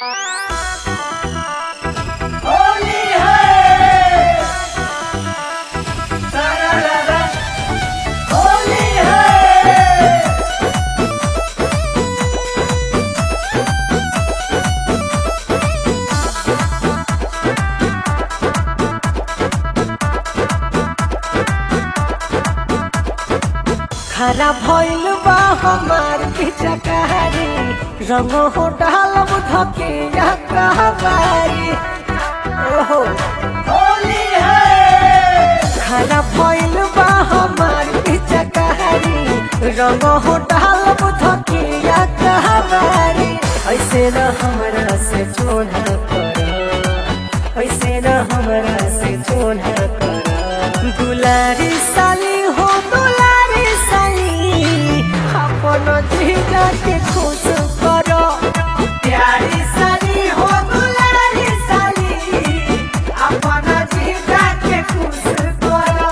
होली है सारा रारा होली है खरा भइल बा हमार पिचकारी रंग हो डालब धके या कहबारी ओहो होली है खरा भइल बा हमार पिचकारी रंग हो डालब धके या कहबारी ऐसे न हमरा से चोना कर ऐसे न हमरा से चोना कर दुलारी साली हो दुलारी साली अपन जीजा के खुश करो प्यारी साली हो दुलारी साली अपन जीजा के खुश करो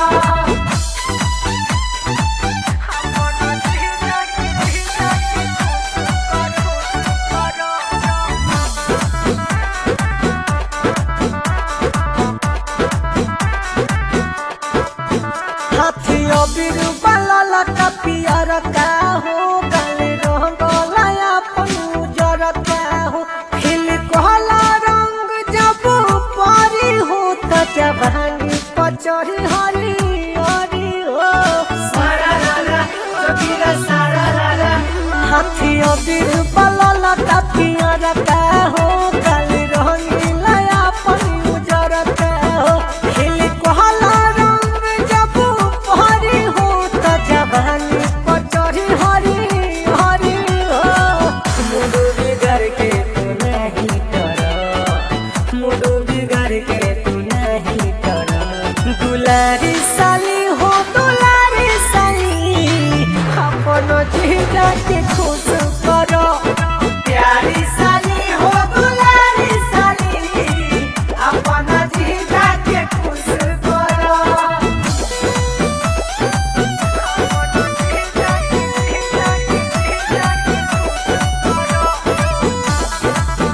अपन जीजा के जीजा के खुश करो हाथियों बिरु बलल का पियर का हो गले रंगला अपन उजर का हो खिल कहला रंग जब पारी हो त जवानी पचरी हरी हरी हो सारा रारा जोगिरा सारा रारा हाथियों बिरु बलल का पियर का हो गले रंगला अपन उजर का हो खिल कहला रंग जब पारी हो त जवानी पचरी हरी हरी हो मुडु बिगड़ के तू नहीं कर मुडु बिगड़ के तू नहीं कर दुलारी साली हो दुलारी साली अपन जीजा के खुश करो प्यारी साली हो दुलारी साली अपन जीजा के खुश करो अपन जीजा के जीजा के जीजा के खुश करो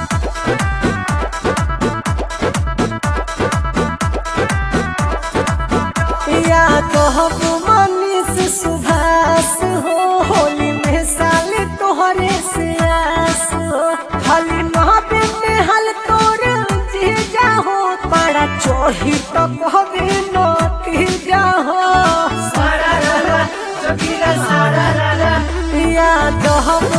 या कहब मनीष सुभाष हो होली में साले तोहरे से आस हो खाली नहबे में हल तोर जीजा हो बड़ा चोही तो कहबे नती जा हो सारा रारा जोगिरा सारा रारा या कहब